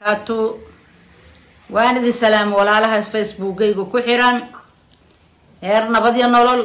atu waan idin salaamo walaalaha facebookayga ku xiran heer nabad iyo nolol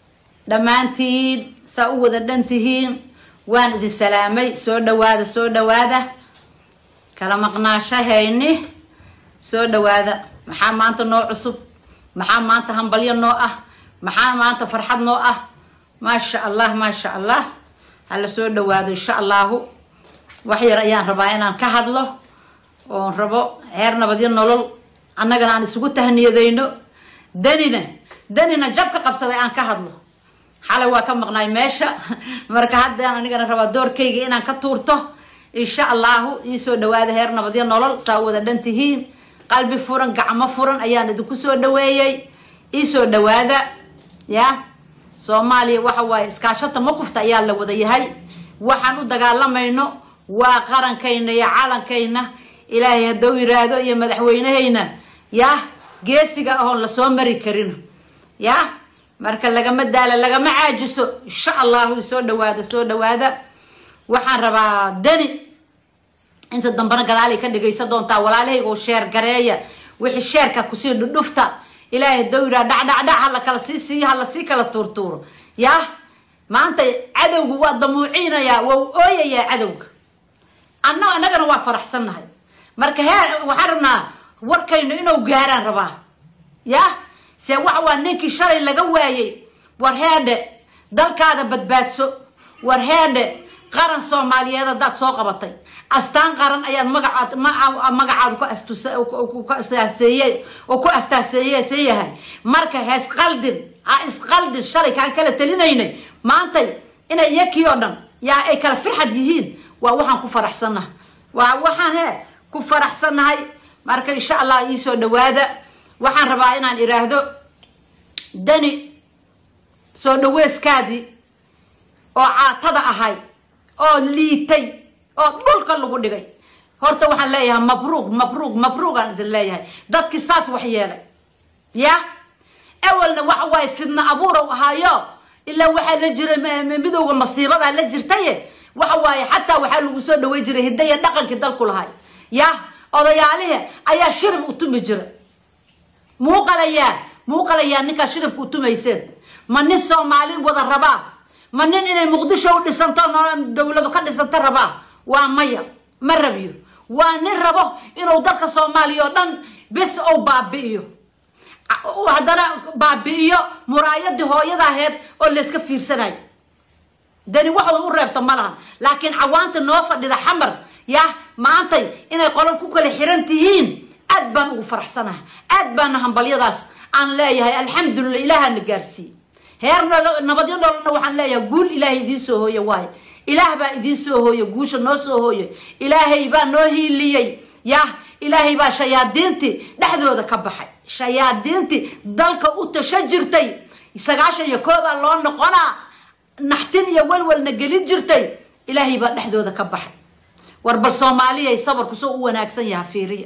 dhammaantiin saa u wada dhan tihiin waan idin salaamay soo dhawaada soo dhawaada kala maqnaashahayni soo dhawaada maxaa maanta noo cusub maxaa maanta hambalyo noo ah maxaa maanta farxad noo ah maasha allah maasha allah hala soo dhawaado insha allahu wax yar ayaan rabaa inaan ka hadlo oon rabo heer nabadyo nolol annagana aan isugu tahniyadayno danina danina jab ka qabsaday aan ka hadlo xalay waa ka maqnaay meesha marka haddaan anigana rabaa doorkayga inaan ka tuurto insha allahu iisoo dhawaada heer nabadyo nolol saa wada dhan tihiin qalbi furan gacmo furan ayaan idinku soo dhaweeyey iisoo dhawaada ya soomaaliya waxa waaye iskaashata makufta ayaa la wada yahay waxaan u dagaalamayno waa qarankayna iyo calankayna ilaahay hadduu yiraahdo iyo madaxweynehayna yah geesiga ahoon lasoo mari karin yah marka lagama daala lagama caajiso insha allahu soo dhawaada soo dhawaada waxaan rabaa dani inta dambana gadaalay ka dhagaysan doontaa walaalahaygo sheer gareeya wixii sheerka kusii dhudhufta ilaahay hadduu yiraa dhacdhacdhac hala kala sii siiyo hala sii kala tuurtuuro yah maanta cadowgu waa damuuciinayaa waa u ooyayaa cadowga anna annagana waa faraxsannahay marka heer waxaan rabnaa warkaynu inuu gaaraan rabaa yah se waxa waa ninkii shalay laga waayey war heedhe dalkaada badbaadso war heedhe qaran soomaaliyeed haddaad soo qabatay astaan qaran ayaad magacaad magacaada ku astaaseeye oo ku astaaseeyeyahay marka ha isqaldin ha isqaldin shalay kaan kala talinaynay maantay inay yakii oo dhan yaa ay kala firxad yihiin waa waxaan ku faraxsannahay waa waxaan he ku faraxsannahay marka insha allah iisoo dhawaada waxaan rabaa inaan iraahdo dani soo dhaweyskaadii oo caatada ahay oo liitay oo dhulka lagu dhigay horta waxaan leeyahay mabruuq mabruuq mabruuqaan idin leeyahay dadkii saas wax yeelay ya awalna waxa waaye fidna abuurow ahaayo ilaa waxaa la jiray midowga masiibadaa la jirtaye waxa waaye xataa waxaa lagu soo dhawey jiray hidaya dhaqankii dalku lahay ya odayaalihi ayaa shirib u tumi jira muuqalayaa muuqalayaa ninkaa shiribka u tumayseen ma nin soomaali wada rabaa ma nin inay muqdisho u dhisanto dowladu ka dhisanto rabaa waa maya ma rabiyo waa nin rabo inuu dalka soomaaliya oo dhan bis ou baabi'iyo haddana baabi'iyo muraayadii hooyada aheyd oo layska fiirsanayo dani waxooda u reebta ma lahan laakiin cawaanta noo fadhida xamar yah maantay inay qolal ku kala xiran tihiin aad baan ugu faraxsanahay aad baana hambalyadaas aan leeyahay alxamdulilah ilaahana gaarsiiye heer nabadyo nololna waxaan leeyahay guul ilaahay idiin soo hooye waayo ilaah baa idiin soo hooye guusha noo soo hooye ilaahay baa noo hiiliyey yah ilaahay baa shayaadiintii dhexdooda ka baxay shayaadiintii dalka u tasho jirtay sagaashan iyo koobaa loo noqonaa naxtin iyo walwalna gelin jirtay ilaahay baa dhexdooda ka baxay war bal soomaaliyay sabarku soo u wanaagsan yaha fiiriya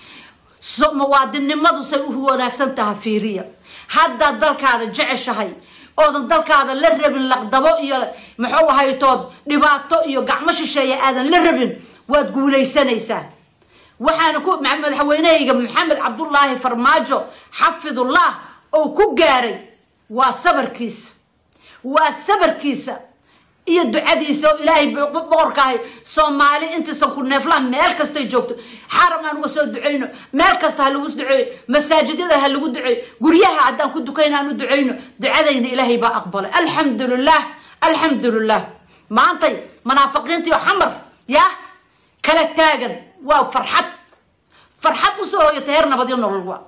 muwaadinnimadu say u wanaagsan taha fiiriya haddaad dalkaada jeceshahay oodan dalkaada la rabin laqdabo iyo muxuu ahaytood dhibaato iyo gacmo shisheeya aadan la rabin waad guulaysanaysaa waxaana ku madaxweynehayga maxamed cabdullaahi farmaajo xafidullah oo ku gaaray waa sabarkiisa waa sabarkiisa iyo ducadiisa oo ilaahay boqorka ahay soomaali intaysan ku neeflaha meel kastay joogto xaram aan uga soo ducayno meel kasta ha lagu duceeyo masaajidyada ha lagu duceeyo guryaha haddaan ku dukayno aan u ducayno ducadayna ilaahay baa aqbalay alxamdulilah alxamdulilah maantay munaafiqiintii oo xamar yah kala taagan waa farxad farxad usoo hoyata heer nabadyo nolol waa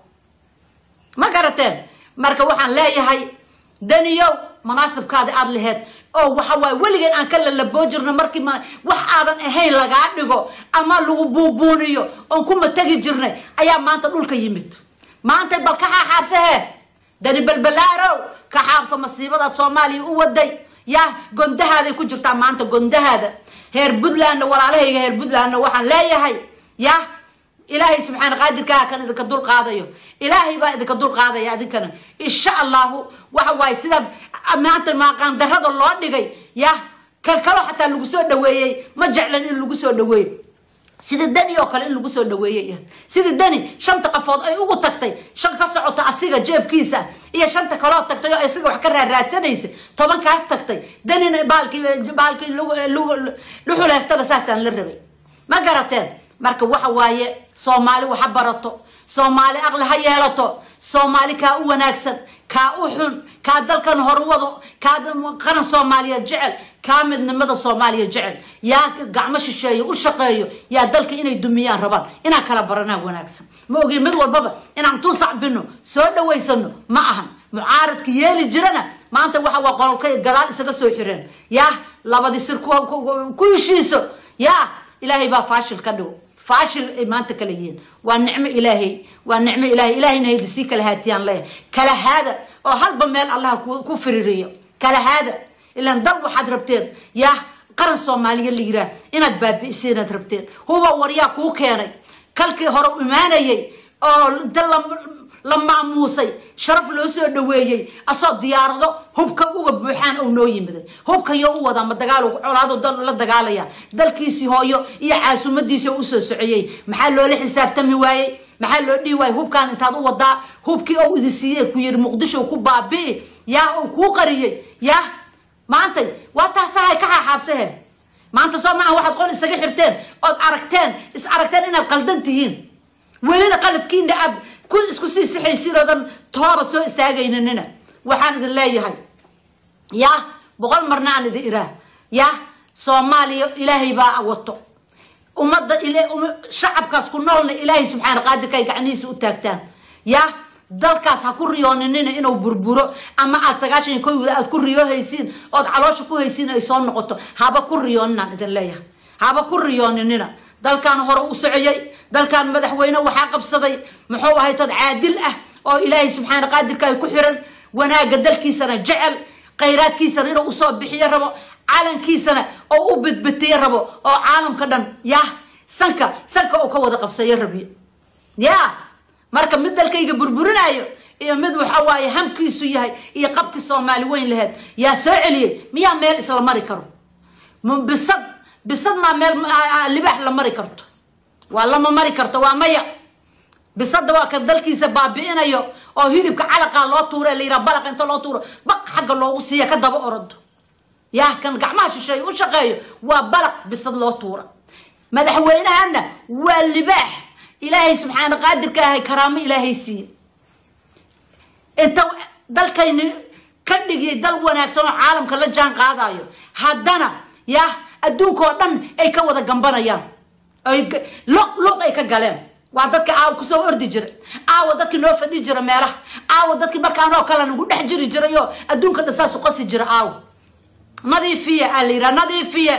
ma garateen marka waxaan leeyahay daniyow munaasibkaadi aada laheyd oo waxa waaye weligeen aan ka lalaboo jirno markii ma wax aadan ahayn lagaa dhigo ama lagu buubuuniyo oon kuma tegi jirnay ayaa maanta dhulka yimid maantay bal ka xaaxaabsahee dani balbalaarow ka xaabso masiibadaad soomaaliya u waday yah gondahaaday ku jirtaa maanta gondahaada heer puntlandna walaalahayga heer puntlandna waxaan leeyahay yah ilaahay subxaana qaadirkaa kan idinka dul qaadayo ilaahay baa idinka dul qaadaya adinkana insha allahu waxa waaye sidaad maanta maaqaandarada loo dhigay yah kan kaloo xataa lagu soo dhaweeyey ma jeclan in lagu soo dhaweeyo sida dani oo kale in lagu soo dhaweeyay sida dani shanta qafood ay ugu tagtay shan ka socota asiga jeebkiisa iyo shanta kaloo tagtay oo isaga wax ka raaraadsanaysay tobankaas tagtay danina baalkii baalkii luxuleystaba saasaan la rabay ma garateen marka waxa waaye soomaali waxa barato soomaali aqli ha yeelato soomaali kaa u wanaagsan kaa u xun kaa dalkan horwado kaa qaran soomaaliyeed jecel kaa midnimada soomaaliya jecel yaa gacmo shisheeyo u shaqeeyo yaa dalka inay dumiyaan rabaan inaan kala baranaa wanaagsan ma ogi mid walbaba inaan tuu sacbino soo dhawaysano ma ahan mucaaradka yeeli jirana maanta waxa waa qololka gadaal isaga soo xireen yaa labadii sir ku heshiiso yaa ilaahay baa faashil ka dhigo faashil ay maanta kala yihiin waa nicmo ilaahay waa nicmo ilaahay ilaahayna hayda sii kala haatiyaan leeyahay kala haada oo halba meel allaha ku fiririyo kala haada ilaan dal waxaad rabteen yaa qaran soomaaliya la yiraa inaad baabi'isa inaad rabteen huba waryaa kuu keenay kalkii hore u imaanayay oo inta la maamuusay sharaf loo soo dhaweeyey asoo diyaarado hubka uga buuxaan ou noo yimiday hubkayo u wadaa ma dagaal colaado dal la dagaalaya dalkiisii hooyo iyo caasumadiisii oo usoo socoyey maxaa loola xisaabtami waayey maxaa loo dhihi waayey hubkaan intaad u wadaa hubkii ou idi siiyey ku yiri muqdisho ku baabi'i yaa uu kuu qariyey yaa maantay waa taasahay ka xaaxaabsahe maanta soo maaha waxaad qol isaga xirteen ood aragteen is aragteen inaad qaldan tihiin welina qaladkiina aad ku isku sii sixaysiin oodan tooba soo istaagaynanina waxaan idin leeyahay yaa boqol marna aan idin iraa yaa soomaaliya ilaahay baa wato ummadda shacabkaas ku noolna ilaahay subxaana qaadirka ay gacnihiisa u taagtaan yaa dalkaas ha ku riyooninina inuu burburo ama aad sagaashan iyo kowda aad ku riyoohaysiin ood caloosha ku haysiin ay soo noqoto haba ku riyooninaan idin leeyahay haba ku riyooninina dalkan hore u socoyay dalkan madaxweyne waxaa qabsaday muxuu ahay tood caadil ah oo ilaahay subxaana qaadirka ay ku xiran wanaagga dalkiisana jecel khayraadkiisana inuu usoo bixiyo rabo calankiisana oo u bidbitiyo rabo oo caalamka dhan yah sanka sanka uu ka wada qabsayo rabiyo ya marka mid dalkayga burburinayo iyo mid waxa waaye hamkiisu yahay iyo qabkii soomaali weyn laheyd yaa soo celiyey miyaa meel isla mari karo bisad bisad maa meel libaax la mari karto waa lama mari karto waa maya bisada waa kan dalkiisa baabi'inayo oo hilibka calaqaa loo tuura la yiraa balaqa inta loo tuuro baq xagga loogu siiya ka daba orado yaa kan gacmaha shisheeye u shaqeeyo waa balaq bisad loo tuura madaxweynahana waa libaax ilaahay subxaana qaadirka ahay karaamo ilaahay siiye inta dalkayni ka dhigiyay dal wanaagsan oo caalamka la jaan qaadayo haddana yaa adduunkao dhan ay ka wada gambanayaan luq luq ay ka galeen waa dadka aawa kusoo ordi jira aawa dadkii noo fadhi jira meelaha aawa dadkii markaanoo kale nagu dhex jiri jiray oo adduunka dhan saasu qasi jira aawa nadiifiya aa la yiraa nadiifiya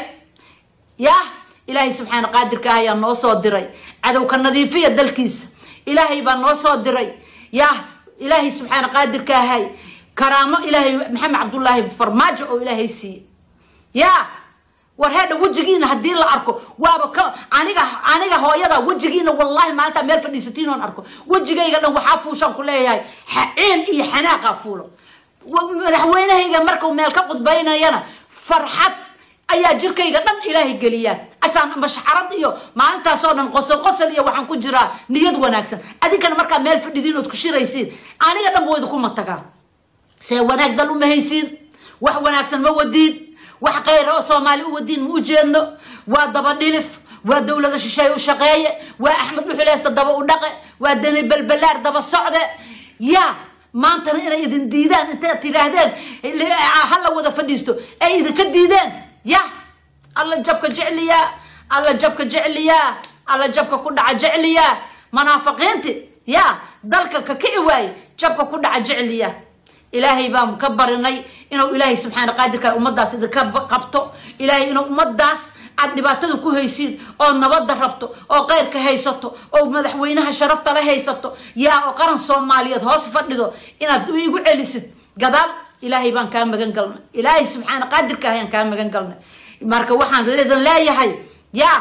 yah ilaahay subxaana qaadirka ah ayaa noo soo diray cadowka nadiifiya dalkiisa ilaahay baa noo soo diray yah ilaahay subxaana qaadirka ahay karaamo ilaahay maxamed cabdullaahi farmaajo oo ilaahay siiye ya war heedha wejigiina haddii la arko waaba ka aniga aniga hooyada wejigiina wallahi maalintaa meel fadhiisatiin oon arko wejigayga dhan waxaa fuushaan ku leeyahay ciil iyo xanaaqa fuulo madaxweynahayga markuu meel ka qudbaynayana farxad ayaa jirkayga dhan ilaahay geliyaa asaan mashxarad iyo maalintaasoo dhan qosol qosol iyo waxaan ku jiraa niyad wanaagsan adinkana markaa meel fadhidiin ood ku shiraysiin aniga dhan buu idinku matagaa see wanaag dal uma haysiin wax wanaagsan ma wadiin wax khayra oo soomaali u wadiin ma u jeedno waa daba dhilif waa dowlada shisheeye u shaqeeye waa axmed dhuxuleysta daba u dhaqe waa dani balbalaar daba socde yaa maantana inay idin diidaan intaad tidhaahdeen hala wada fadhiisto ay idinka diideen ya alla jabka jecliyaa alla jabka jecliyaa alla jabka ku dhaca jecliyaa munaafiqiinti ya dalka ka kici waaye jabka ku dhaca jecliyaa ilaahay baan ka barinay inuu ilaahay subxaana qaadirka ummadaas idinka qabto ilaahay inuu ummadaas aad dhibaatada ku haysiin oo nabadda rabto oo keyrka haysato oo madaxweynaha sharafta la haysato yaa oo qaran soomaaliyeed hoos fadhido inaad igu celisid gadaal ilaahay baan kaa magan galnay ilaahay subxaana qaadirka ayaan kaa magan galnay marka waxaan idin leeyahay yaa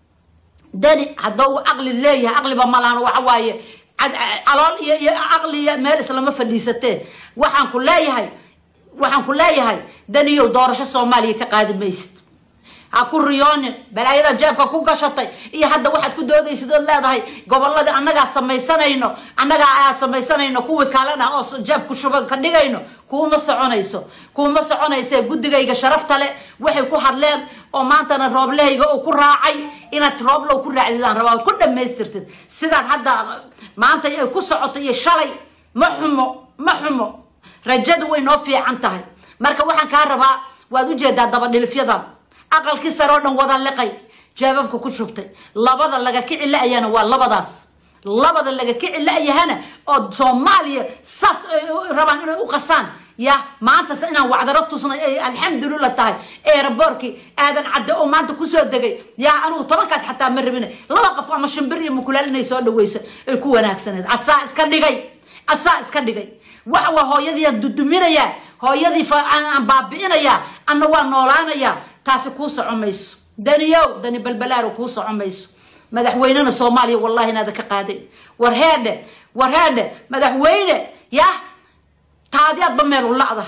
dani haddoo uu aqli leeyahay aqliba malaan waxa waaye calool iyo iyo aqliya meel islama fadhiisatee waxaan ku leeyahay waxaan ku leeyahay daniyow doorasho soomaaliya ka qaadi maysid ha ku riyoonin balaayada jeebka ku gashatay iyo hadda waxaad ku doodaysid ood leedahay goboladii annagaa samaysanayno annagaa aa samaysanayno kuwii kalena oo jeebku shuban ka dhigayno kuuma soconayso kuuma soconayse guddigayga sharafta leh waxay ku hadleen oo maantana rooblehayga uu ku raacay inaad rooblow ku raacdidaan rabaa ood ku dhammaystirtid sidaad hadda maanta ay ku socoto iyo shalay ma xumo ma xumo rajadu way noo fiican tahay marka waxaan kaa rabaa waad ujeedaa dabadhilifyadan aqalkii sare oo dhan wada liqay jaababka ku shubtay labada laga kici la-ayana waa labadaas labada laga kici la-yahana oo soomaaliya saas rabaan inay u qasaan ya maantas inaan wacdaro tusnay ay alxamdulillah tahay eeraboorkii aadan cadde oo maanta kusoo degay yaa anugu tobankaas xataa ma rabina laba qof ama shimbir iyo mukulaal inay soo dhaweysa ay ku wanaagsaneed asaa iska dhigay asaa iska dhigay waxa waa hooyadiiaan duduminayaa hooyadii aan baabi'inayaa anna waa noolaanayaa taasi kuu soco mayso daniyow dani balbalaaro kuu soco mayso madaxweynena soomaaliya wallahi inaada ka qaaday war heedhe war heedhe madaxweyne yah taadiyaadba meel u la'da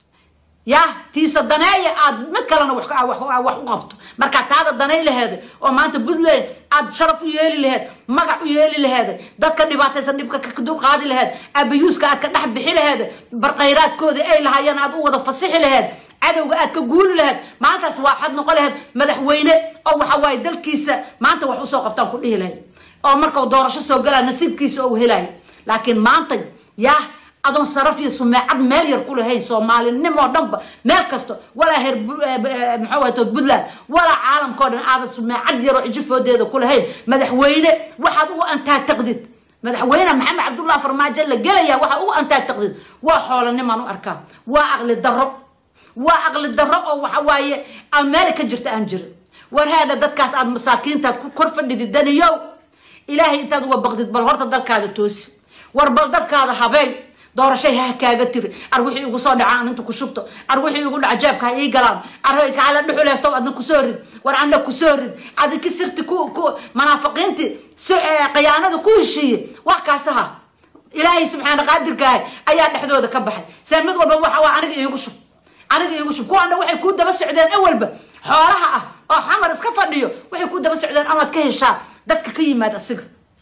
yah tiisa daneeya aad mid kalena wax u qabto markaa taada danay laheeda oo maanta puntland aad sharaf u yeeli laheed magac u yeeli laheeda dadka dhibaataysan dhibka ka dulqaadi laheed abayuuska aad ka dhex bixi laheed barqayraadkooda ay lahaayeen aad u wada fasixi laheed cadowga aad ka guuli laheed maalintaas waaxad noqon laheed madaxweyne oo waxa waaye dalkiisa maanta wax usoo qabtaan ku dhihi lahayd oo markau doorasho soo galaa nasiibkiisa oo helaayo laakiin maanta yah adoon saraf iyo sumeecad meel yar ku lahayn soomaalinimoo dhanba meel kasto walaa heer maxaa waay tood puntland walaa caalamkao dhan aadan sumeecad yaroo cijifoodeeda ku lahayn madaxweyne waxaad ugu antaataqdid madaxweyne maxamed cabdullah farmaajo la gelaya waxaad ugu antaataqdid waa xoolanimaan u arkaa waa aqli darro waa aqli darro oo waxa waaye aan meeli ka jirta aan jirin war haadha dadkaas aad masaakiintaad ku kor fadhidid daniyow ilaahay intaad uga baqdid bal horta dalkaada toosi war bal dadkaada habeey doorashay ha kaaga tiri ar wixii igu soo dhaca aan inta ku shubto ar wixii igu dhaca jeebka ha ii galaan ar kaala dhuxuleysto adna kusoo rid war anna kusoo rid adinki sirti ku ku munaafiqiinti khiyaanada ku heshiiye wax kaasaha ilaahay subxaana qaadirkaahay ayaa dhexdooda ka baxay see mid walba waxa waa aniga iigu shub aniga iigu shub kuwaana waxay kuu daba socdeen awalba xoolaha ah oo xamar iska fadhiyo waxay kuu daba socdeen amaad ka heshaa dadka ka yimaad asiga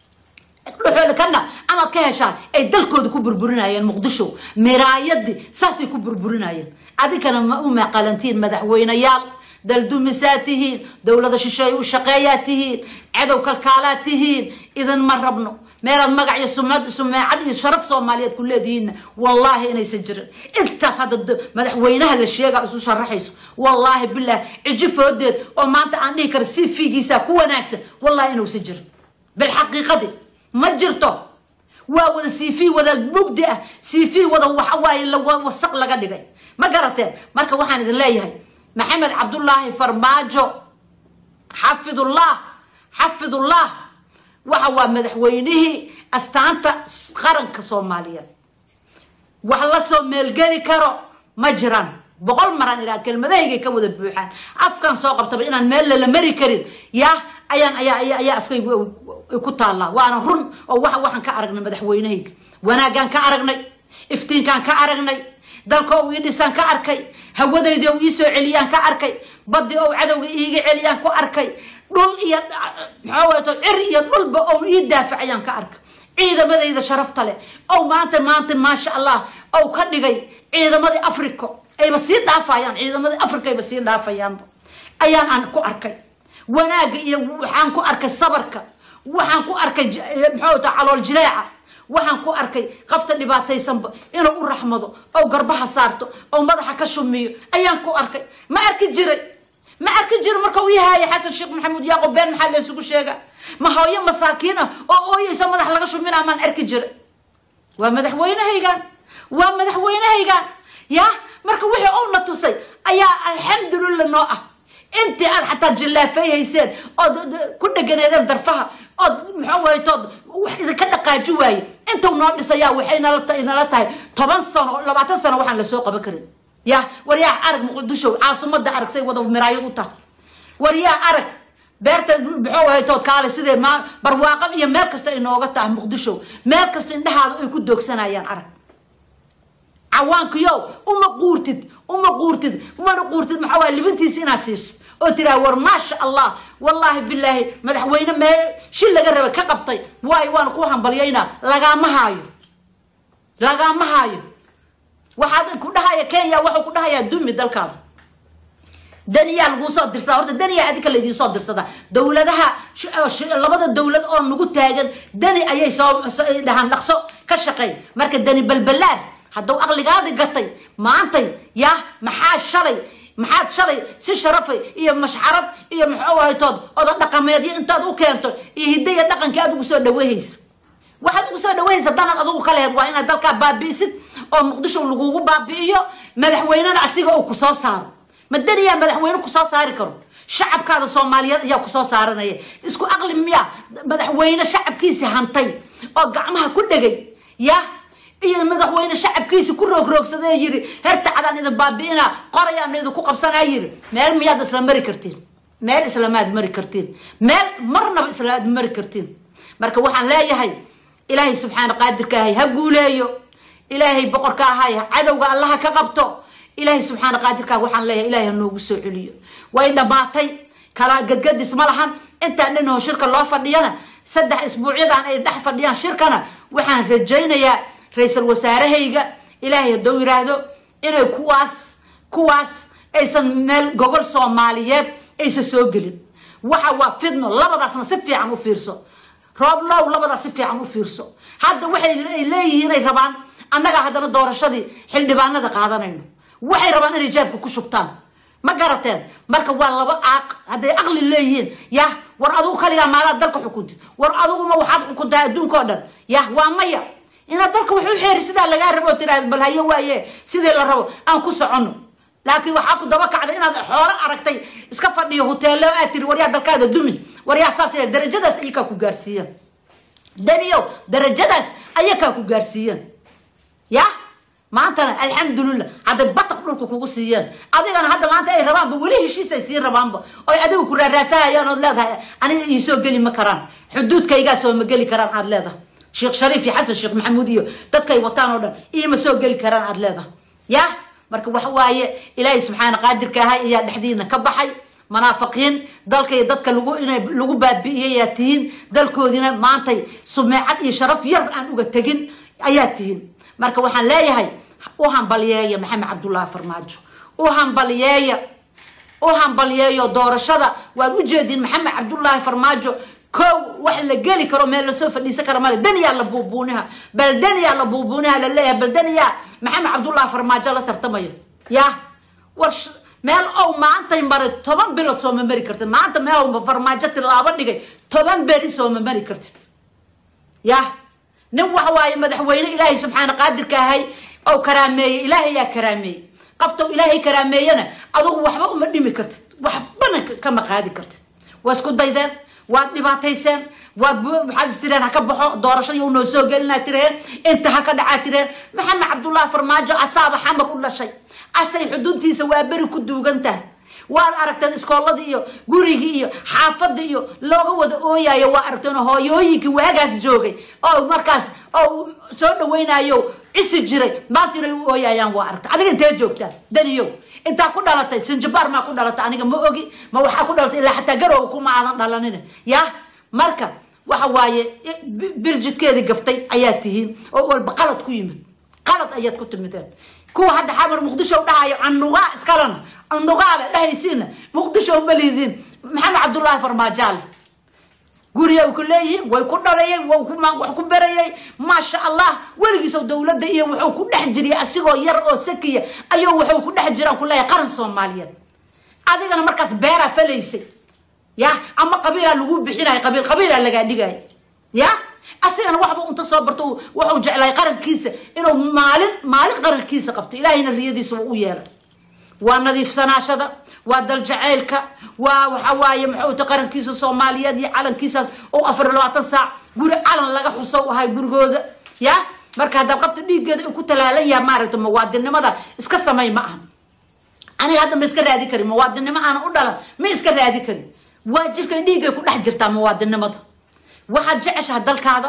dhuxooda kana amaad ka heshaa ay dalkooda ku burburinayeen muqdisho miraayadii saasay ku burburinayeen adinkana ma u meeqalantihiin madaxweyneyaal daldumisaa tihiin dowlada shisheey u shaqeeyaa tihiin cadow kalkaalaad tihiin idin ma rabno meelaad magac iyo sumad sumeecad iyo sharaf soomaaliyeed ku leedihiinna wallaahi inaysan jirin intaas hadda madaxweynaha la sheega isu sharaxayso wallaahi bilah ciji foodeed oo maanta aan dhihi kara si fiigiisaa ku wanaagsan wallahi inuusan jirin bilxaqiiqadi ma jirto waa wada cv wada mugdi ah cv wada waxawaaye wasaq laga dhigay ma garateen marka waxaan idin leeyahay maxamed cabdullaahi farmaajo xafidullah xafidullah waxa waa madaxweynihii astaanta qaranka soomaaliyeed wax la soo meelgeli karo ma jiraan boqol maraan idhaa kelmadahaygay ka wada buuxaan afkan soo qabtaba inaan meel lala mari karin yaa ayaan ayaa ayaa afkaygu ku taallaa waana run oo wa waxaan ka aragnay madaxweynehayga wanaaggaan ka aragnay iftiinkaan ka aragnay dalka ou ii dhisaan ka arkay hawadaydi ou iisoo celiyaan ka arkay baddi ou cadowga iiga celiyaan ku arkay dhul iyo maxaa wato cir iyo dhulba ou ii daafacayaan ka arkay ciidamadayda sharafta leh ou maanta maanta maasha allah ou ka dhigay ciidamadii africa ayba sii dhaafayaan ciidamadii africa ayba sii dhaafayaanba ayaan aan ku arkay wanaagga iyo waxaan ku arkay sabarka waxaan ku arkay maxaa wata calool jileeca waxaan ku arkay qafta dhibaataysanba inuu u raxmado ou garbaha saarto ou madaxa ka shumiyo ayaan ku arkay ma arki jiray ma arki jiro marka uu yahaaya xasan sheekh maxamuud yaaqob been maxaa laysugu sheegaa ma hooyo masaakiin ah oo ooyeyso madax laga shuminaa maan arki jira waa madaxweynehaygaan waa madaxweynehaygaan ya marka wixii uuna tusay ayaa alxamdulillah noo ah intii aad xataa jillaafay hayseen ood ku dheganeedeen darfaha ood maxaa waye tood wax idinka dhaqaaji waaye intuu noo dhisayaa waxay nala tahay toban sano labaatan sano waxaan lasoo qaban karin ya war yaa arag muqdisho caasimada arag say wada miraayad u tahay war yaa arag beerta muxuu ahay tood kaale sidee ma barwaaqo iyo meel kasta inooga tahay muqdisho meel kasta indhahaada ay ku doogsanayaan arag cawaankiyow uma quurtid uma quurtid umana quurtid maxaa waye libintiisa inaad siiso oo tiraa war maasha allah wallaahi bilaahi madaxweyne mee shil laga raba ka qabtay waayo waana ku hambalyaynaa lagaama haayo lagaama haayo waxaad ku dhahaya kenya waxuu ku dhahayaa dumi dalkaada daniyaa laguu soo dirsadaa horta daniyaa adinka laydiin soo dirsadaa dowladaha labada dowlad oo nagu taagan dani ayay soo dhahaan dhaqso ka shaqeey marka dani balbalaad hadduu aqligaadi gatay maantay yah maxaa shalay maxaad shalay si sharafay iyo mashxarad iyo muxuu ahaytood oda dhaqameedyo intaad u keento iyo hidaya dhaqankii aad ugu soo dhawahaysa waxaad ugu soo dhawahaysa danaad adugu ka lehed waa inaad dalkaa baabi'isid oo muqdisho lagugu baabi'iyo madaxweynena asiga uu kusoo saaro ma daniyaa madaxweyne kusoo saari karo shacabkaada soomaaliyeed ayaa kusoo saaranaya isku aqli miya madaxweyne shacabkiisi hantay oo gacmaha ku dhegay yah iyo madaxweyne shacabkiisi ku roogroogsadae yiri hertacadaan idin baabi'ina qorayaan idinku qabsanaa yiri meel miyaad isla mari kartiin meel islamaad mari kartiin meel marnaba islamaad mari kartiin marka waxaan leeyahay ilaahay subxaana qaadirka ahay ha guuleeyo ilaahay boqorka ahay cadowga allaha ka qabto ilaahay subxaana qaadirkaa waxaan leeyahay ilahay ha noogu soo celiyo way dhammaatay kala gadgadis ma lahan intaan dhinoo shirka loo fadhiyana saddex isbuucyadan ay dhex fadhiyaan shirkana waxaan rajaynayaa ra-iisal wasaarahayga ilaahay haddou yiraahdo inay kuwaas kuwaas aysan meel gogol soomaaliyeed aysan soo gelin waxa waa fidno labadaasna si fiican u fiirso rooblow labadaas si fiican u fiirso hadda waxay leeyihiin inay rabaan annaga haddana doorashadii xildhibaanada qaadanayno waxay rabaan inay jaabka ku shubtaan ma garateen marka waa laba aaq hadday aqli leeyihiin yah war adugu kaligaa maalaad dalka xukuntid war aduguma waxaad xukuntaa adduunka oo dhan yah waa maya inaad dalka wax u xeeri sidaa lagaa rabo oo tiraahda bal hayo waaye sidii la rabo aan ku soconno laakiin waxaa ku daba kacday inaad xoolo aragtay iska fadhiyo huteelo aad tiri waryaa dalkaada dumi waryaa saas darajadaas ayakaa ku gaarsiiyeen daniyow darajadaas ayakaa ku gaarsiiyeen yah maantana alxamdulilah hadday bataq dhulka kugu siiyeen adigana hadda maanta ay rabaanba weli heshiisay sii rabaanba oy adiga ku raaraadsahayaan ood leedahay aniga iisoo geli ma karaan xuduudkaygaa soo ma geli karaan aad leedahay sheekh shariif iyo xasan sheekh maxamuud iyo dadkay wataan oo dhan iima soo geli karaan aad leedahay yah marka waxa waaye ilaahay subxaana qaadirka ahay ayaa dhexdiina ka baxay munaafiqiin dalka iyo dadka lagu inay lagu baabi'iyayaa tihiin dalkoodina maantay sumeecad iyo sharaf yar aan uga tegin ayaa tihiin marka waxaan leeyahay u hambalyeeya maxamed cabdullaahi farmaajo u hambalyeeya u hambalyeeyo doorashada waad ujeediin maxamed cabdullaahi farmaajo kow wax la geli karo meel lasoo fadhiisan kara male daniyaa la buubuuniha bal daniyaa la buubuuniha laleeyahay bal daniyaa maxamed cabdullaahi farmaajo la tartamayo yah war meel ow maantay maray toban bilood sooma mari kartid maanta meel farmaajo tilaabo dhigay toban beri sooma mari kartid yah nin waxa waaye madaxweyne ilaahay subxaana qaadirka ahay ou karaameeyey ilaahay yaa karaameeyey qaftow ilaahay karaameeyana adugu waxba uma dhimi kartid waxbana kama qaadi kartid waa isku daydeen waad dhibaatayseen waad maxaad istireen ha ka baxo doorashadii u noo soo gelinaa tireen inta ha ka dhacaa tireen maxamed cabdullaahi farmaajo asaaba xamar u dhashay asay xuduudtiisa waa beri ku duugan tahay waad aragteen iskooladii iyo gurigii iyo xaafadii iyo looga wada ooyayo waa aragteen hooyooyinkii waagaas joogay oo markaas oo soo dhawaynayo cisi jiray maanta inay u ooyayaan waa aragta adiga intee joogtaa daniyow intaa ku dhalatay sinjabaar maa ku dhalatay aniga ma ogi ma waxaa ku dhalatay ilaa xataa garow kuma aadan dhalanin yah marka waxa waaye biljidkeedii gaftay ayaad tihiin oo walba qalad ku yimid qalad ayaad ku timideen kuwa hadda xamar muqdisho dhahayo canugaa iskalena canugaale dhahaysiina muqdisho uma liidiin maxamed cabdullaahi farmaajaale guriya ku leeyihiin way ku dhalayeen wax ku berayay maasha allah weligiisoo dowladda iyo wuxuu ku dhex jiriyay asigoo yar oo sakiya ayuu wuxuu ku dhex jiraan ku leeyahay qaran soomaaliyeed adigana markaas beeraa falaysay ya ama qabiilaa lagu bixinayo qabiil qabiilaa lagaa dhigaya ya asigana waxba unta soo barto wuxuu jeclahay qarankiisa inuu maalin maalin qarankiisa qabto ilaahayna riyadiisa u yeelay waa nadiifsanaashada waa daljaceylka waa waxa waaye muxuuta qarankiisa soomaaliyeed iyo calankiisaas oo afar labaatan saac guri calan laga xuso ahay gurigooda ya marka haddaad qabta dhiiggeeda ku talaalan yaha maaragta muwaadinnimada iska samay ma aha aniga hadda ma iska raadi karin muwaadinnimo aanan u dhalan ma iska raadi karin waa jirkay dhiiggay ku dhex jirtaa muwaadinnimada waxaad jeceshaha dalkaada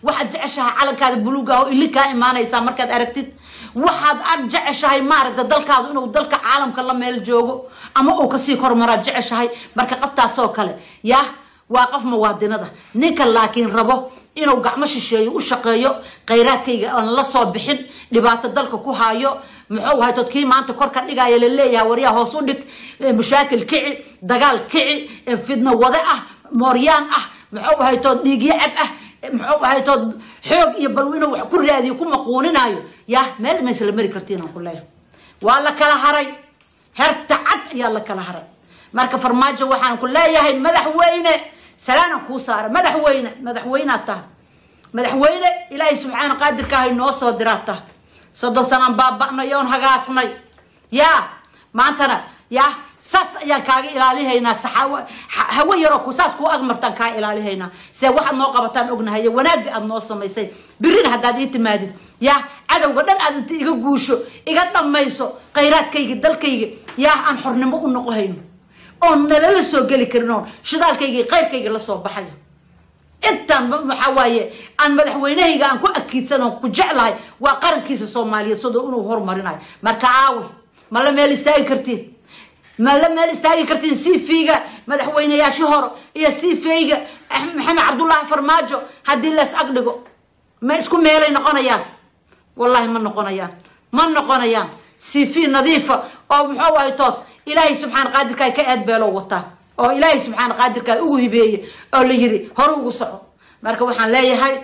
waxaad jeceshahay calankaada buluuga oo ili kaa imaanaysaa markaad aragtid waxaad aad jeceshahay maaragta dalkaadu inuu dalka caalamka la meel joogo ama uu kasii kormaraad jeceshahay marka qabtaasoo kale yah waa qof muwaadinada ninka laakiin rabo inuu gacmo shisheeyo u shaqeeyo khayraadkayga aan la soo bixin dhibaato dalka ku haayo muxuu ahay tod kii maanta kor ka dhigaya laleeyahay waryaa hoos u dhig mashaakil kici dagaal kici fidno wade ah mooryaan ah muxuu ahay tood dhiigyo cab ah muxuu ahay tood xoog iyo balwino wax ku raadiyo ku maquuninaayo yah meel maysla mari kartiin aan ku leeyahay waa la kala haray herta cad ayaa la kala haray marka farmaajo waxaan ku leeyahay madaxweyne salaanaan kuu saara madaxweyne madaxweynaad tahay madaxweyne ilaahay subxaana qaadirkaahay noo soo diraad tahay soddon sanaan baaba'nay oon hagaasnay yaa maantana yaa saas ayaan kaaga ilaalihaynaa saxaawo hawo yaroo ku saas kuu agmartaan kaa ilaalihaynaa see waxaad noo qabataan ognahay wanaagga aad noo samaysay birina haddaad ii timaadid yaa cadowga dhan aad inta iga guusho iga dhammayso khayraadkayga dalkayga yaa aan xornimo u noqohayno oon nalala soo geli karin oon shidaalkayga qayrkayga la soo baxayo intaan waxaa waaye aan madaxweynahayga aan ku akiidsan oon ku jeclahay waa qarankiisa soomaaliyeed sidoo inuu horumarinayo marka aawi ma la meel istaagi kartiin ma la meel istaagi kartiin cv-ga madaxweyneyaashii hore iyo cv-ga maxamed cabdullaahi farmaajo haddii lees ag dhigo ma isku meelay noqonayaan wallahi ma noqonayaan ma noqonayaan cv nadiifa oo muxuu ahay tood ilaahay subxaana qaadirkaa ka aadbeeloo wataa oo ilaahay subxaana qaadirkaa ugu hibeeye oo la yiri hore ugu soco marka waxaan leeyahay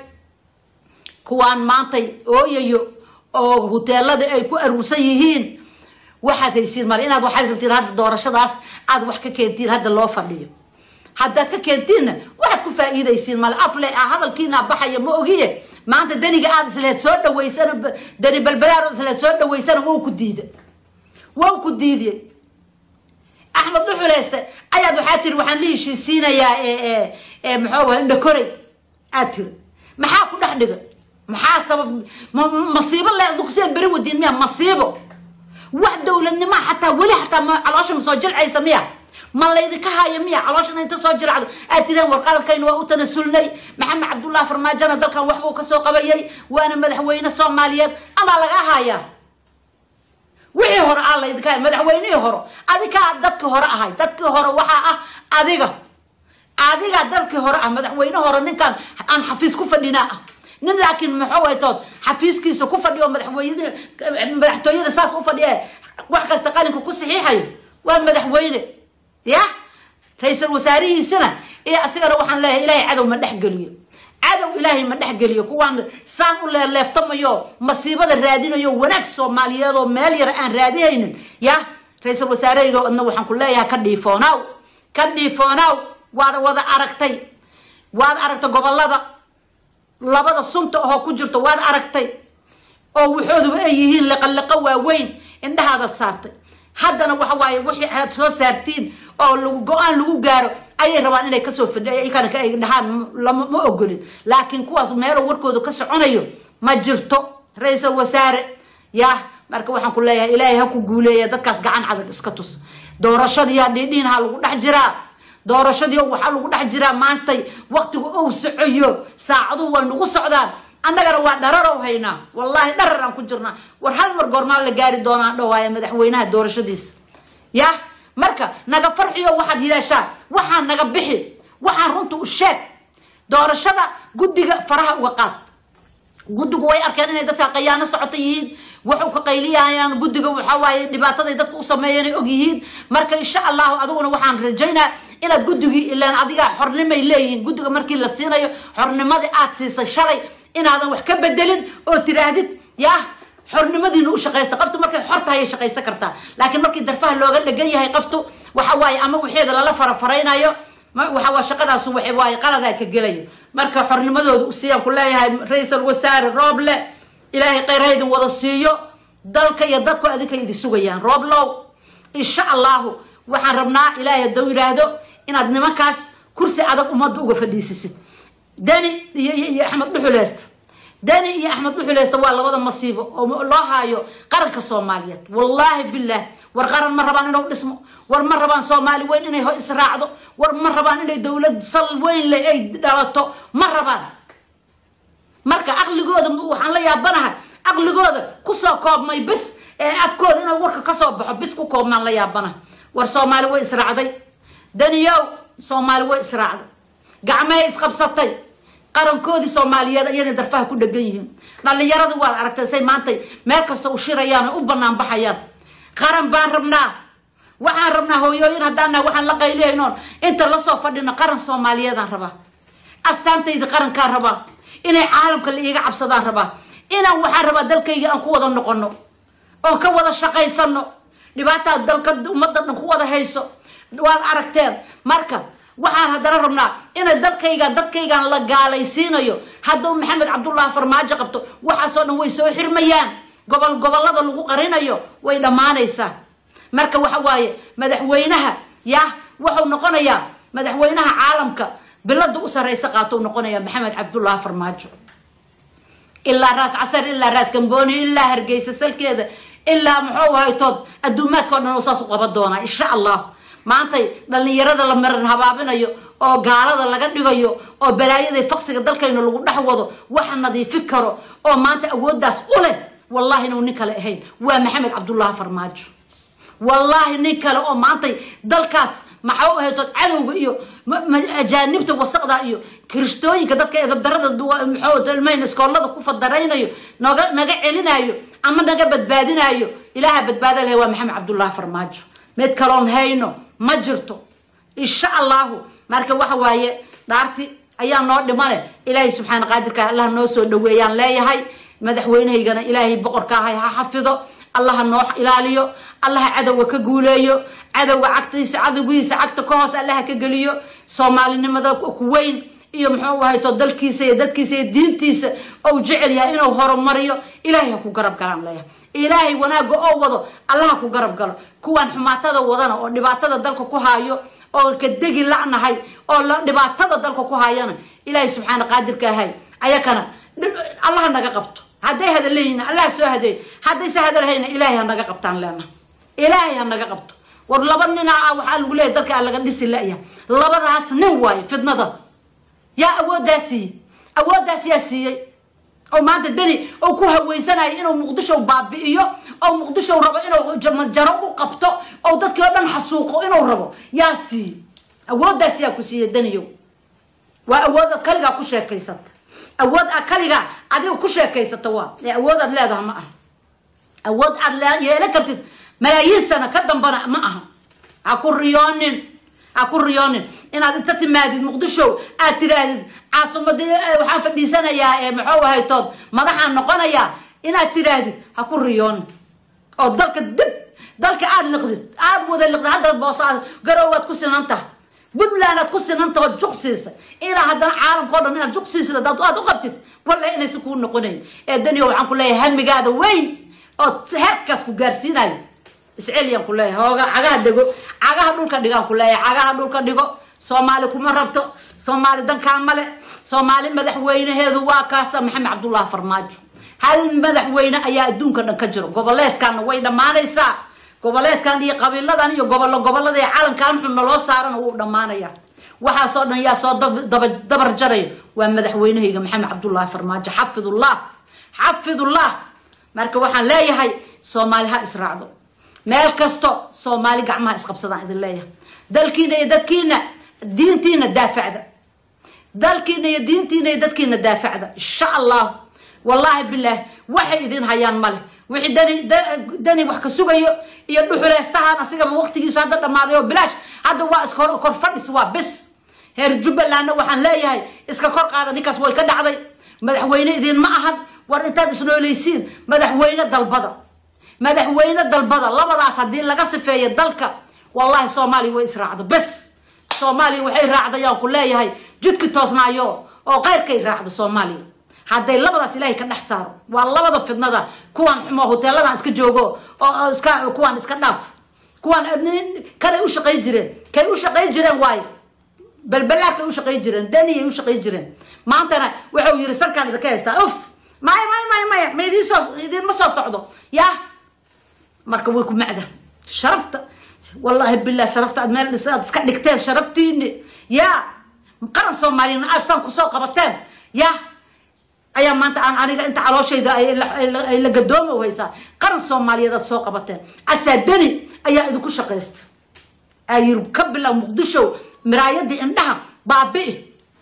kuwaan maantay ooyayo oo huteelada ay ku aruursan yihiin waxaad haysiin male inaad waxaad rabtiin hadda doorashadaas aad wax ka keentiin hadda loo fadhiyo haddaad ka keentiinna waxaad ku faa'iidaysiin male afle ah hadalkiina baxaya ma ogiye maanta daniga aad isleed soo dhawaysana dani balbalaar isleed soo dhawaysana wow ku diida wow ku diidiyey axmed dhuxuleyste ayaad waxaa tiri waxaan la heshiisiinayaa muxuu indha koray aad tiri maxaa ku dhex dhiga maxaa sabab masiibo le dugseen beri wadiin miya masiibo wax dowladnima xataa weli xataa ma caloosha ma soo jilcaysa miya ma laydinka haayo miya calooshana inta soo jilcdo aad tireen war qarankayna waa u tanasulnay maxamed cabdullahi farmaajona dalkan waxbuu kasoo qabayay waana madaxweyne soomaaliyeed amaa laga haayaa wixii hore aa laydinka haya madaxweynihii hore adigaa dadkii hore ahay dadkii hore waxaa ah adiga adiga dalkii hore ah madaxweyne hore ninkaan aan xafiis ku fadhinaa ah nin laakiin muxuu ay tood xafiiskiisa ku fadhiyo madaxweyne madaxtooyada saas u fadhiya wax kasta qalinka ku saxiixayo waa madaxweyne ya ra-iisal wasaarihiisana iyo asigana waxaan leeyahay ilaahay cadow ma dhex geliyo cadow ilaahay ma dhex geliyo kuwaan saan u leeleeftamayo masiibada raadinayo wanaag soomaaliyeed oo meel yar aan raadihaynin ya ra-iisal wasaarehaygo adna waxaan ku leeyahay ka dhiifoonaw ka dhiifoonaw waad wada aragtay waad aragtay gobolada labada sunta ahoo ku jirto waad aragtay oo waxooduba ay yihiin liqaliqo waaweyn indhahaadaad saartay haddana waxa waaye wixii aad soo saartiin oo lagu go-aan lagu gaaro ayay rabaan inay kasoo fidhikana ay dhahaan lama ma ogolin laakiin kuwaas meelo warkooda ka soconayo ma jirto ra-iisal wasaare yah marka waxaan ku leeyahay ilaahay ha ku guuleeya dadkaas gacan cadag iska tus doorashadiiyaa dhiidhiinha lagu dhex jiraa doorashadii waxaa lagu dhex jiraa maantay waktigu ou socoyo saacaduhu way nagu socdaan annagana waa dhararow haynaa wallaahi dharar aan ku jirnaa war hal mar goormaa la gaari doonaan dhawaaya madaxweynaha doorashadiisa yah marka naga farxiyo waxaad hidaashaa waxaan naga bixi waxaan runta u sheeg doorashada guddiga faraha uga qaad guddigu way arkeen inay dadka qayaano socota yihiin waxu ka qayliyayaan guddiga waxaa waaye dhibaataday dadka u sameeyeen ay og yihiin marka insha allahu adiguna waxaan rajaynaa inaad guddigii ilaan adigaa xornimay leeyihiin guddiga markii la siinayo xornimadii aad siisay shalay inaadan wax ka bedelin oo tiraahdid yah xornimadiina u shaqaysta qoftu markay xor tahay ay shaqaysan kartaa laakiin markii darfaha looga dhegan yahay qoftu waxa waaye ama wixeeda lala farafaraynayo waxa waa shaqadaasu waxa waaye qaladaa ka gelayo marka xornimadooda siyaan ku leeyahay ra-iisal wasaare rooble ilaahay kheyr ha idin wada siiyo dalka iyo dadku adinka idin sugayaan rooblow insha allahu waxaan rabnaa ilaahay hadduu yidhaahdo inaad nimankaas kursi adag ummadda uga fadhiisisid deni iyo iyo axmed dhuxuleysta deni iyo axmed dhuxuleysta waa labada masiibo oo loo haayo qaranka soomaaliyeed wallaahi bilaah war qaran ma rabaan inuu dhismo war ma rabaan soomaali weyn inay ho israacdo war ma rabaan inay dowlad sal weyn le ay dhalato ma rabaan marka aqligooda waxaan la yaabanahay aqligooda kusoo koobmay bis ee afkooda inuu warka kasoo baxo bis ku koobmaan la yaabanahay war soomaali way israacday daniyow soomaali way israacday gacmahay isqabsatay qarankoodii soomaaliyeed ayana darfaha ku dhegan yihiin dhallinyarada waad aragtay say maantay meel kasta u shirayaan oo u banaan baxayaan qaran baan rabnaa waxaan rabnaa hooyooyin haddaana waxaan la qaylihaynoon inta lasoo fadhino qaran soomaaliyeedaan rabaa astaantayda qarankaan rabaa inay caalamka la iiga cabsadaan rabaa inaan waxaan rabaa dalkayga aan ku wada noqono oon ka wada shaqaysano dhibaataa dalka ummadda dhan ku wada hayso waad aragteen marka waxaan haddana rabnaa inay dalkaygan dadkaygan la gaalaysiinayo hadduu maxamed cabdullaahi farmaajo qabto waxaasoo dhan way soo xirmayaan gobol gobollada lagu qarinayo way dhammaanaysaa marka waxa waaye madaxweynaha yah wuxuu noqonayaa madaxweynaha caalamka bilada u sarraysa qaatou noqonayaa maxamed cabdullaahi farmaajo ilaa raas casar ilaa raas gambooni ilaa hargeysa salkeeda ilaa muxuu haytood adduumaadkao dhan oo saas u qaban doonaa insha allah maantay dhallinyarada la maran habaabinayo oo gaalada laga dhigayo oo balaayada faqsiga dalkayna lagu dhex wado waxa nadiifi karo oo maanta awooddaas u leh wallahi inuu nin kale ahayn waa maxamed cabdullaahi farmaajo wallaahi nin kale oo maantay dalkaas maxaa u ahaytood cadowga iyo ajaanibta wasaqda iyo kiristooyinka dadka edabdarada mxuilmayn iskoolada ku fadaraynayo naga naga celinayo ama naga badbaadinayo ilaaha badbaada leh waa maxamed cabdullaahi farmaajo mid kaloon hayno ma jirto insha allahu marka waxa waaye dhaarti ayaa noo dhimane ilaahay subxaana qaadirka allah noo soo dhaweeyaan leeyahay madaxweynahaygana ilaahay boqorka ahay ha xafido allaha noo ilaaliyo allaha cadowga ka guuleeyo cadowga cagtiisa cadowgiisa cagta ka hoos allaha ka geliyo soomaalinimada ku weyn iyo muxuu ahayto dalkiisa iyo dadkiisa iyo diintiisa ou jecel yahay inuu horumariyo ilaahay ha ku garab galaan leeyahay ilaahay wanaagga oo wado allaha ku garab galo kuwaan xumaatada wadana oo dhibaatada dalka ku haayo oo ka degi la'nahay oo dhibaatada dalka ku haayana ilaahay subxaana qaadirka ahay ayakana allaha naga qabto hadday hadal leeyihin allaha soo hadeey haddayse hadalhayna ilaahay ha naga qabtaan leena ilaahay ha naga qabto war laba ninaa ah waxaa lagu leeyahy dalka laga dhisi la'ya labadaas nin waayo fidnada yaa awooddaa siiyey awooddaas yaa siiyey oo maanta deni oo ku haweysanayo inuu muqdisho baabi'iyo oo muqdisho rabo inuu jaro u qabto oo dadkii oo dhan xasuuqo inuu rabo yaa siiyey awooddaas yaa ku siiyey deniyow waa awoodaad kaligaa ku sheekaysata awood a kaligaa adiga ku sheekaysato waa ee awood aad leedaha ma aha awood aad yeelan kartid malaayiin sana ka dambana ma aha ha ku riyoonin ha ku riyoonin inaad inta timaadid muqdisho aad tiraahdid caasimadii waxaan fadhiisanayaa ee muxuu ahaytood madaxaan noqonayaa inaad tiraahdid ha ku riyoonin oo dalka dib dalka aad liqdid aad wada liqdid hadda boosa garoowaad ku sinan tahay puntland aad ku sinan taho juq siisa ilaa haddana caalamka o dhan inaad juq siisid hadaad aad u qabtid wallahi inaysan kuu noqonayn ee daniyo waxaan ku leeyahay hamigaada weyn oo heerkaas ku gaarsiinayo isceliyaan ku leeyahay hooga cagaha dego cagaha dhulka dhigaan ku leeyahay cagaha dhulka dhigo soomaali kuma rabto soomaali dankaa male soomaali madaxweynaheedu waa kaasa maxamed cabdullaahi farmaajo hal madaxweyne ayaa adduunka dhan ka jiro goboleeskana way dhammaanaysaa goboleedkan iyo qabiiladan iyo gobollo gobolada ee calankan xun naloo saarana wuu dhammaanaya waxaasoo dhan yaa soo dabar jaraya waa madaxweynahayga maxamed cabdullaahi farmaajo xafidullah xafidullah marka waxaan leeyahay soomaali ha israacdo meel kasto soomaali gacmaha isqabsadaan idin leeyahay dalkiina iyo dadkiina diintiina daafacda dalkiina iyo diintiina iyo dadkiina daafacda insha allah wallaahi bilaah waxay idin hayaan male wixii dani dani wax ka sugayo iyo dhuxuleystahan asigaba waqtigiisu hadda dhammaaday oo bilaash hadda waa iska kor fadhis waa bis heer jubbalandna waxaan leeyahay iska kor qaada ninkaas way ka dhacday madaxweyne idin ma ahan war intaad isnooleysiin madaxweyne dalbada madaxweyne dalbada labadaas haddii laga sifeeyo dalka wallahi soomaaliya way israacdo bes soomaaliya waxay raacdayaan ku leeyahay jidki toosnaayo oo keyrkay raacdo soomaaliya hadday labadaas ilaahay ka dhex saaro waa labada fidnada kuwan xumo hoteeladan iska joogo oo iska kuwan iska dhaaf kuwan kanay u shaqay jireen kay u shaqay jireen waayo balbalaadkay u shaqay jireen daniyay u shaqay jireen maantana wuxuu yiri sarkaan idinka haystaa uf maya maya maya maya ma idiin soo idiinma soo socdo yaa marka way ku macda sharafta wallaahi bilah sharafta aad meel aad iska dhigteen sharaftiini yaa qaran soomaaliyana aad saan kusoo qabateen yaa ayaa maanta aan aniga inta calooshayda ay la gadoomo u haysaa qaran soomaaliyeed aad soo qabateen asaa deni ayaa idinku shaqaysta ayir ka bilow muqdisho miraayadii indhaha baabi'i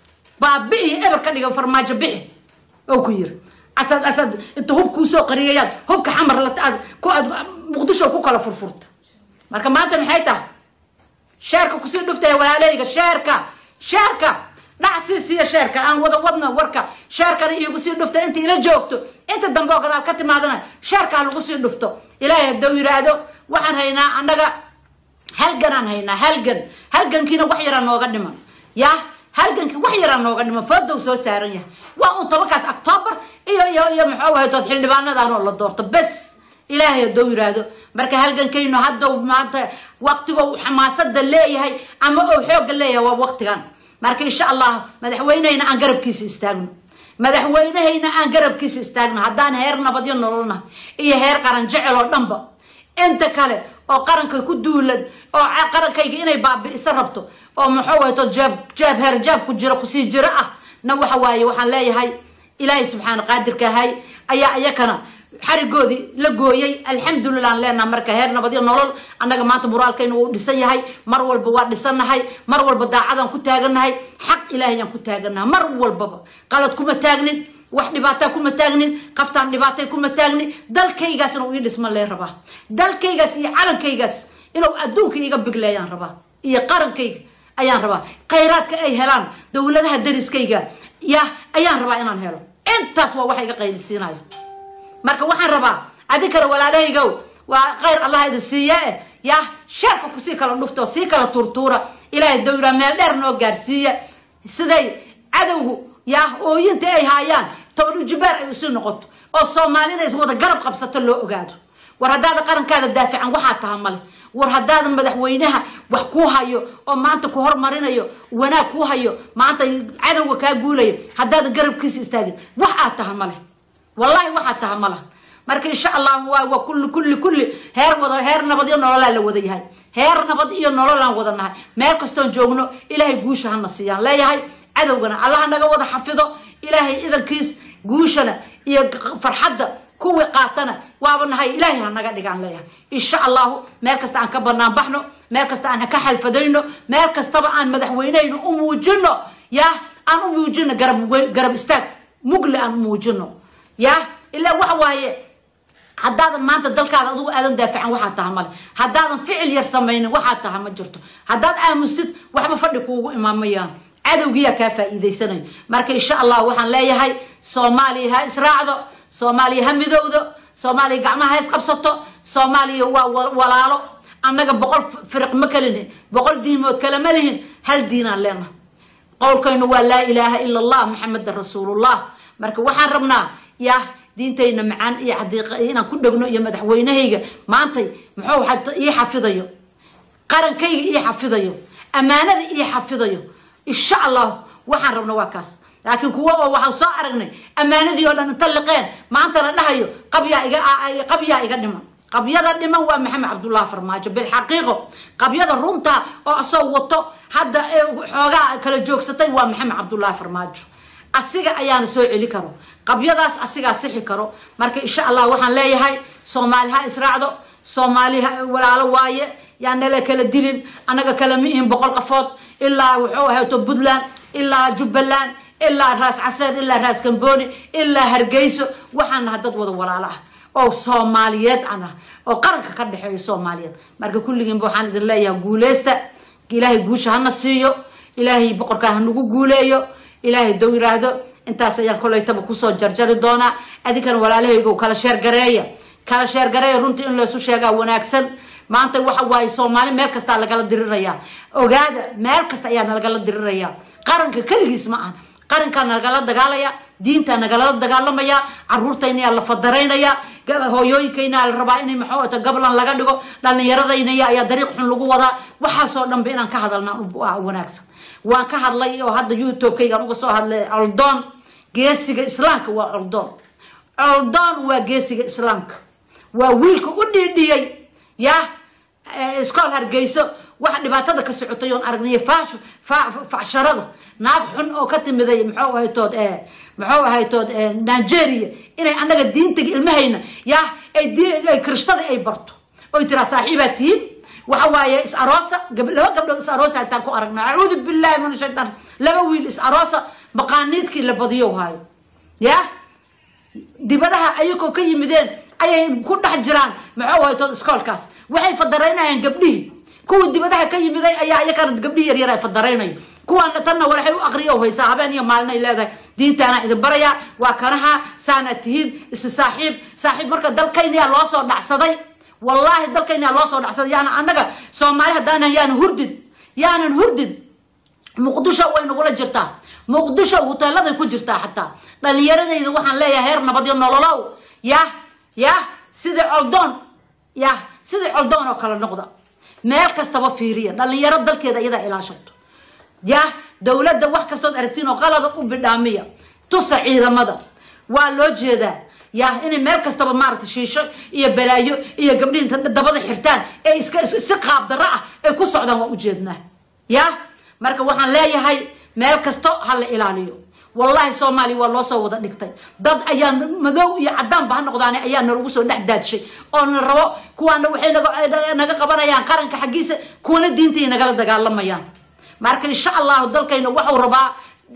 baabi'i eber ka dhiga farmaajo bixi oo ku yiri asaad asaad inta hub kuusoo qariyayaan hubka xamar la aad ku aad muqdisho ku kala furfurta marka maanta maxay tahay sheerka kusii dhuftaya walaaleyga sheerka sheerka dhac sii siiya sheerka aan wada wadna warka sheerkana iigu sii dhufta inta ila joogto inta dambe oo gadaal ka timaadana sheerkaa lagu sii dhufto ilaahay hadduu yiraahdo waxaan haynaa annaga halganaan haynaa halgan halgankiina wax yaraa nooga dhiman yah halgankii wax yaraa nooga dhiman foodow soo saaran yahay waa un tobankaas octoobar iyo iyo iyo muxuu ahaytood xildhibaanadanoo la doorto bes ilaahay hadduu yiraahdo marka halgankaynu haddow maanta waqtigo xamaasada leeyahay ama ou xoogga leeyahay waa waqtigan marka insha allah madaxweynehayna aan garabkiisa istaagno madaxweynehayna aan garabkiisa istaagno haddaan heer nabadyo nololna iyo heer qaran jecel oo dhanba inta kale oo qaranka ku duulan oo qarankayga inay baabi'iso rabto oo muxuu ahayto jaab jaab heer jaab ku jiro kusii jiro ah na waxa waaye waxaan leeyahay ilaahay subxaana qaadirka ahay ayaa iyakana xarigoodii la gooyay alxamdulilah aan leenaha marka heer nabadyo nolol annaga maanta muraalkayna wuu dhisan yahay mar walba waa dhisannahay mar walba daacadaan ku taagannahay xaq ilaahayaan ku taagannahay mar walbaba qalad kuma taagnin wax dhibaataa kuma taagnin qaftaan dhibaatay kuma taagnin dalkaygaasna uu ii dhisma lee rabaa dalkaygaas iyo calankaygaas inuu adduunka iga bigleeyaan rabaa iyo qarankayga ayaan rabaa khayraadka ay helaan dowladaha dariskayga ya ayaan rabaa inaan helo intaas waa waxa iga qaylisiinayo marka waxaan rabaa adi kale walaalahaygow waa khayr allah idin siiya eh yah sheerka kusii kala dhufto sii kala tuurtuura ilaahay dawra meel dheer noo gaarsiiya siday cadowgu yah ooyinta ay haayaan toban ujibaar ay usii noqoto oo soomaalina is wada garab qabsato loo ogaado war haddaada qarankaada daafican waxaa taha male war haddaadan madaxweynaha wax kuu hayo oo maanta ku hormarinayo wanaag kuu hayo maanta cadowga kaa guulayo haddaadan garabkiisa istaagin wax aad taha male wallahi waxaa taha mala marka insha allah waa waa kulli kulli kulli heer wada heer nabad iyo nololaa la wada yahay heer nabad iyo nololaan wada nahay meel kastoon joogno ilaahay guusha hana siiyaan leeyahay cadowgana allaha naga wada xafido ilaahay idankiis guushana iyo farxadda kuwii qaatana waaba nahay ilaahay ha naga dhigaan leeyahay insha allahu meel kasta aan ka banaan baxno meel kasta aan ka xalfadayno meel kastaba aan madaxweyneyno u muujino yah aan u muujino garab garab istaag mugle aan u muujino yah ilaa waxa waaye haddaadan maanta dalkaada adugu aadan daafican waxaa taha male haddaadan ficil yar samaynin waxaa taha ma jirto haddaad aamustid waxba fadhi kuugu imaamayaan cadowgiyaa kaa faa'iidaysanayo marka insha allah waxaan leeyahay soomaaliya ha israacdo soomaaliya ha midowdo soomaaliya gacmaha ha isqabsato soomaaliya waa walaalo annaga boqol firiq ma kalihin boqol diimood kale ma lihin hal diinaan leenaha qowlkaynu waa laa ilaaha ila allah maxamedan rasuulullah marka waxaan rabnaa yah diintayna macaan iyo xadiiqa inaan ku dhegno iyo madaxweynahayga maantay muxuu ii xafidayo qarankayga ii xafidayo ammaanada ii xafidayo insha allah waxaan rabna waa kaas laakiin kuwa oo waxaan soo aragnay ammaanadii oo dhan inta liqeen maanta la dhahayo qabyaa iga qabyaa iga dhiman qabyada dhiman waa maxamed cabdullahi farmaajo bilxaqiiqo qabyada runta oo asoo wato hadda xoogaa kala joogsatay waa maxamed cabdullahi farmaajo asiga ayaana soo celi karo qabyadaas asigaa sixi karo marka insha allah waxaan leeyahay soomaali ha israacdo soomaali walaalo waaye yaan nala kala dilin annaga kala ma ihin boqol qafood ilaa wuxuu ahayto puntland ilaa jubbaland ilaa raas caseer ilaa raas kambooni ilaa hargeyso waxaan naha dad wada walaalo ah oo soomaaliyeed an ah oo qaranka ka dhexeeyo soomaaliyeed marka kulligiinba waxaan idin leeyahay guuleysta ilaahay guusha hana siiyo ilaahay boqorkaa hanagu guuleeyo ilaahay dow yiraahdo intaas ayaan kolaytaba kusoo jarjari doonaa adinkana walaalahaygo kala sheergareeya kala sheergareeya runtii in laysu sheegaa wanaagsan maanta waxa waaye soomaali meel kastaa lagala diriraya ogaada meel kasta ayaa nalagala diriraya qaranka keligiis ma aha qarankaa nagala dagaalaya diintaa nagala dagaalamaya caruurtaynayaa la fadaraynaya hooyooyinkayna la rabaa in maxaata gablan laga dhigo dhallinyaradayna ayaa dariiq xun lagu wadaa waxaasoo dhanba inaan ka hadalna wanaagsan waan ka hadlay oo hadda youtube-kaygaan uga soo hadlay coldoon geesiga islaamka waa coldoon coldoon waa geesiga islaamka waa wiilka u dhiidhiyey yah iskool hargeyso waxa dhibaatada ka socotay oon aragnay faashu facsharada naag xun oo ka timiday muxuu ahaytood muxuu ahaytood nigeria inay annaga diintaga ilmahayna yaa ay kirishtada ay barto oy tiraa saaxiibaa tihiin waxa waaye is aroosa laba gabdhood is aroosa hataan ku aragna acuudu billahi min shaytaan laba wiil is aroosa maqaaniidkii la badiyo haayo ya dibadaha ayagoo ka yimideen ayay ku dhex jiraan maxuu ahaytood iskoolkaas waxay fadaraynayaan gabdhihii kuwii dibadaha ka yimiday ayaa iyakana gabdhihii yaryar ay fadaraynayo kuwaana tanna waxay u aqriya o haysaa habeen iyo maalin ay leedahay diintaana idin barayaa waa kanaha saana tihiin isi saaxiib saaxiib marka dalkaynayaa loo soo dhacsaday wallaahi dalkaynayaa loo soo dhacsaday yaana annaga soomaali haddaanan yaanan hurdin yaanan hurdin muqdisho way nagula jirtaa muqdisho huteeladay ku jirtaa xataa dhalinyaradayda waxaan leeyahay heer nabadyo nololow yah yah sidii coldoon yah sidii coldoon oo kale noqda meel kastaba fiiriya dhalinyaro dalkeeda iyadaa ilaashato yah dowladda wax kastood aragtiin oo qalada u bidhaamiya tusa ciidamada waa loo jeedaa yah inay meel kastaba maaragtay shiisho iyo balaayo iyo gabdhihi inta dabada xirtaan ee iska si qaab darro ah ay ku socdaan waa ujeednaa yah marka waxaan leeyahay meel kasto ha la ilaaliyo wallahi soomaaliya waa loo soo wada dhigtay dad ayaa madow iyo cadaanba ha noqdaane ayaa nalagu soo dhex daadshay oo na rabo kuwaana waxay naga qabanayaan qaranka xaggiisa kuwana diintay nagala dagaalamayaan marka insha allahu dalkayna waxau rabaa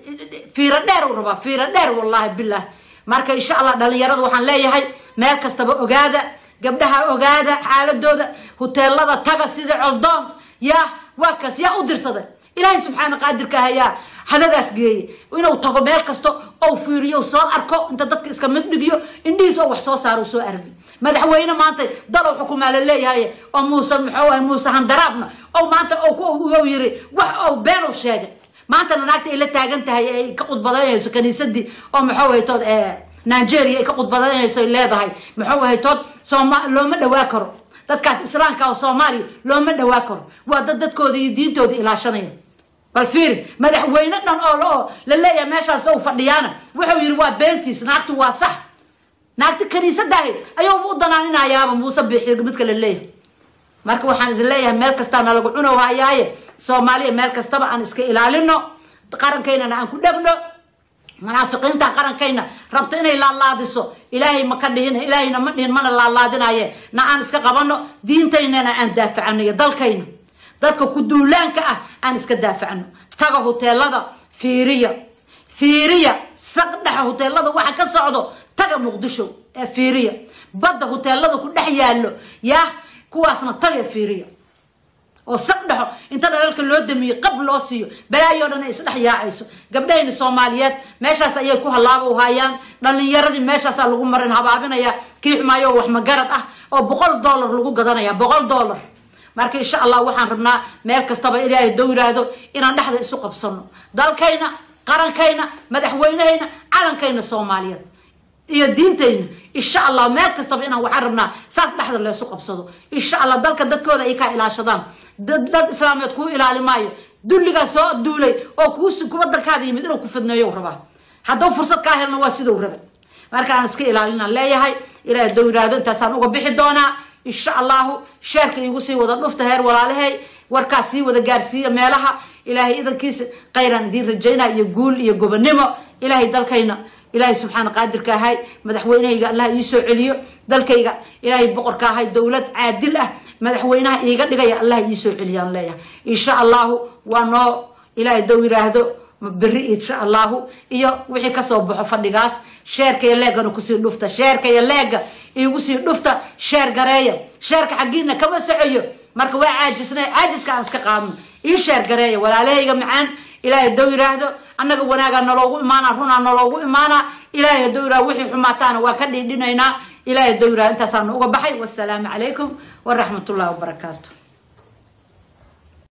fiiro dheer u rabaa fiiro dheer wallahi bilah marka insha allah dhalinyarada waxaan leeyahay meel kastaba ogaada gabdhaha ogaada xaaladooda huteelada taga sida coldoon yaa waa kaas yaa u dirsaday ilaahay subxaana qaadirka ayaa hadadaas geeye inuu tago meel kasto ou fiiriyo soo arko inta dadka iska mid dhigiyo indhihiis oo wax soo saaro soo arbi madaxweyne maanta dalow xukumaa la leeyahay oo muuse muxuu ahay muuse handaraabna oo maanta ou yiri wax ou been u sheegay maantana naagta ay la taagan tahay ay ka qudbadaynayso kaniisadii oo muxuu haytood nigeria ay ka qudbadaynayso ay leedahay muxuu haytood sooma looma dhawaa karo dadkaas islaamka oo soomaaliya looma dhawaa karo waa dad dadkooda iyo diintooda ilaashanaya bal fiiri madaxweyne dhan oo oo la leeyahay meeshaas ou fadhiyaana wuxuu yidhi waa beentiis naagtu waa sax naagti kaniisadahi ayuuba u danaaninayaaba muuse biixi midka la leeyahay marka waxaan idin leeyahay meel kastaa nalagu cunow hayaaye soomaaliya meel kastaba aan iska ilaalino qarankaynana aan ku dhegno munaafiqiinta qarankayna rabto inay laalaadiso ilaahay ma ka dhihin ilaahayna ma dhihin mana laalaadinaye na aan iska qabano diintaynana aan daafacano iyo dalkayna dadka ku duulaanka ah aan iska daafacno taga huteelada fiiriya fiiriya saqdhexa huteelada waxa ka socdo taga muqdisho ee fiiriya badda huteelada ku dhex yaallo yaa kuwaasna taga fiiriya oo saq dhexo inta dhalalka loo damiyo qab loo siiyo balaayo dhan ay isdhex yaacayso gabdhahayna soomaaliyeed meeshaas ayay ku hallaaba u haayaan dhalinyaradii meeshaasaa lagu marin habaabinaya kii xumaayo wax magarad ah oo boqol dollar lagu gadanaya boqol dollar marka insha allah waxaan rabnaa meel kastaba ilaahay dow yiraahdo inaan dhexda isu qabsano dalkayna qarankayna madaxweynehayna calankayna soomaaliyeed iyo diintayna insha allah meel kastaba inaan waxaan rabnaa saas dhexda leesu qabsado insha allah dalka dadkooda ay kaa ilaashadaan dad islaameed kuu ilaali maayo dulligaa soo duulay oo kuwa dalkaada yimid inuu ku fidneeyo rabaa hadduu fursad kaa helna waa sidau raba marka aan iska ilaalinaan leeyahay ilaahay dow yiraahdo intaasaan uga bixi doonaa insha allahu sheerka iigu sii wada dhufta heer walaalahay warkaas sii wada gaarsiiya meelaha ilaahay idankiisa khayraan idiin rajaynaa iyo guul iyo gobonimo ilaahay dalkayna ilaahay subxaana qaadirka ahay madaxweynehayga allah ii soo celiyo dalkayga ilaahay boqorka ahay dowlad caadil ah madaxweynaha iiga dhigaya allah ii soo celiyaan leeyahay insha allahu waa noo ilaahay dow yiraahdo beri insha allahu iyo wixii kasoo baxo fadhigaas sheerka iyo leegana kusii dhufta sheerka iyo leega iigu sii dhufta sheer gareeya sheerka xaggiina kama socoyo marka waa caajisnay caajiska aan iska qaadno ii sheer gareeya walaalahayga macaan ilaahay dow yiraahdo annaga wanaagaa naloogu imaanaa runaa naloogu imaanaa ilaahay hadduu yiraahdo wixii xumaataana waa ka dhiidhinaynaa ilaahay hadduu yiraahdo intaasaanu uga baxay wassalaamu calaykum waraxmat ullahi wabarakaatu